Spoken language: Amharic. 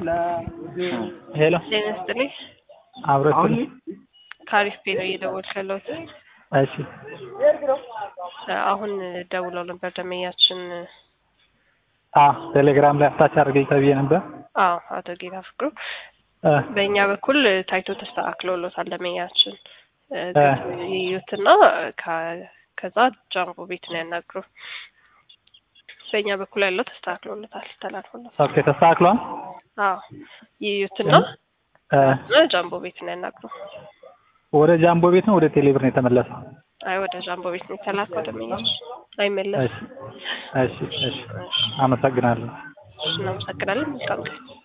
ሄሎ ጤና ይስጥልኝ። አብረን ከአሪፍ ቤት ነው እየደወልኩ ያለሁት። እሺ አሁን ደውለው ነበር ደመኛችን። አ ቴሌግራም ላይ አታች አድርገኝ ተብዬ ነበር። አዎ አቶ ጌታ ፍቅሩ እ በእኛ በኩል ታይቶ ተስተካክሎሎታል። ደመኛችን እ እ ይዩትና ከ- ከዛ ጃምቦ ቤት ነው ያናግሩ። በእኛ በኩል ያለው ተስተካክሎሎታል፣ ተላልፎሎታል። ኦኬ ተስተካክሏል። አዎ ይዩትና እ እና ጃምቦ ቤት ነው ያናግሩ። ወደ ጃምቦ ቤት ነው ወደ ቴሌብር ነው የተመለሰው? አይ ወደ ጃምቦ ቤት ነው የተላከው። ደመኛችን አይመለስም። እሺ እሺ እሺ አመሰግናለሁ። እናመሰግናለን። መልካም ቀን